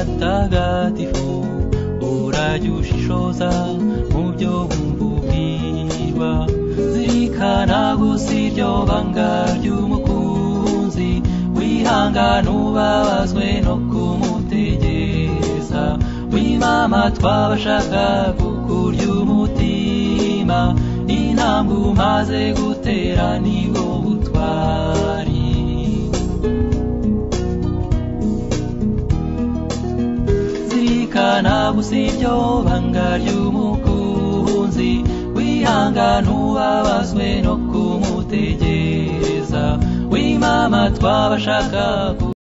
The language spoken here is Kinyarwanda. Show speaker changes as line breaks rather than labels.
batagatifu urajye ushishoza mu byo wumva ubwirwa zirikana gusa iryo banga ry'umukunzi wihangana ubabazwe no kumutegereza wimama twabashaga kukurya umutima intambwe umaze gutera nibwo butwari zirikana gusa iryo banga ry'umukunzi wihangana ubabazwe no kumutegereza wimama twabashaka ku